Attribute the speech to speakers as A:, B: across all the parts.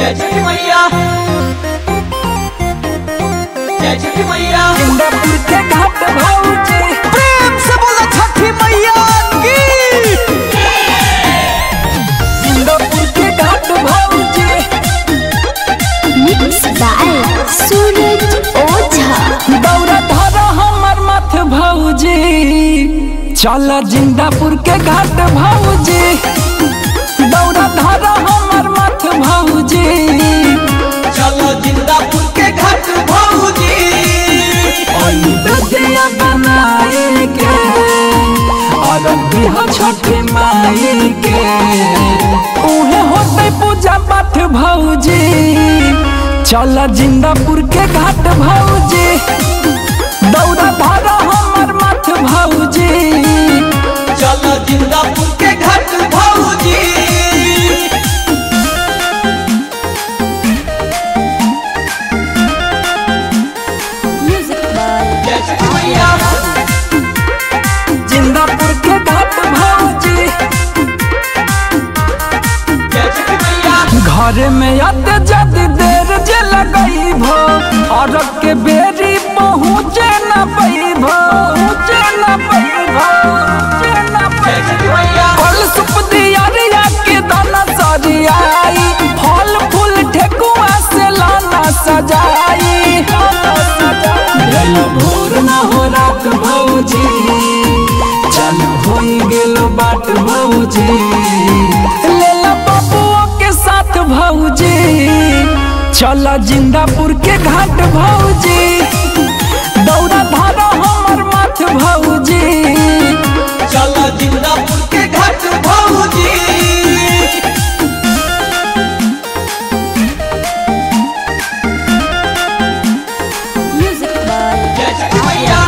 A: जय छठी मैया जय छठी मैया
B: इंद्रपुर के घाट भौजी
A: प्रेम से बोला छठी मैया की
B: इंद्रपुर के घाट भौजी
C: Mixed by Suraj Oza.
B: दौरा धर हमर मथ भौजी चल जिंदापुर के घाट भौजी दौरा धर हमर मथ भौजी
A: चलो जिंदापुर के घाट भौजी
B: ददिया बनाए के और बिहा छठी माई के उहे होते पूजा पाठ भौजी चल जिंदापुर के घाट भौजी दौरा धर हमर मथ भौजी
A: चलो जिंदापुर के घाट भौजी
C: Music by
A: जय छठी मैया
B: जिंदापुर के घाट भौजी
A: जय छठी मैया
B: घर में आते जद देर जे लगई भो और के बेरी पहुँचे न पैभो पहुँचे न पैभो पहुँचे न
A: जय छठी मैया
B: फल सुप दियारिया के दाना सरियाई फल फूल ठेकुआ से लाना सजाई भेल भोर न हो रात भौजी चल होई गेल बाट भौजी लेला बबुआ के साथ भौजी चल जिंदापुर के घाट भौजी दौड़ा धारा हमर माथ भौजी
A: चलो जिंदापुर के घाट भौजी
C: Music by
A: जय छठी मैया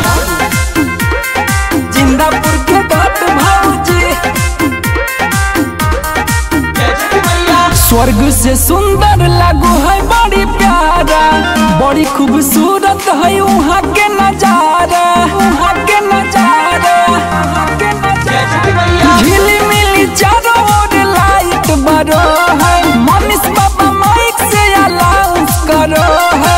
B: जिंदापुर के घाट भौजी
A: जय छठी मैया
B: स्वर्ग से सुंदर लागू है बड़ी प्यारा बड़ी खूबसूरत है वहाँ के नजारा वहाँ के नजारा वहाँ के
A: जय छठी
B: नजारा
A: मैया
B: झिली मिली चारों ओर लाइट बरो है मनीष बाबा माइक से अलाउंस करो है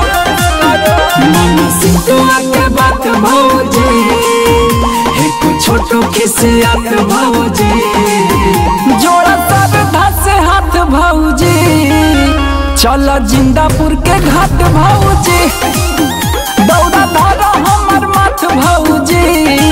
B: मन सिंधुआ के बात भौजी है कुछ छोटो खिसियत भौजी जोड़ा श्रद्धा से हाथ भौजी चल जिंदापुर के घाट भौजी दौड़ा धर हमर माथ भौजी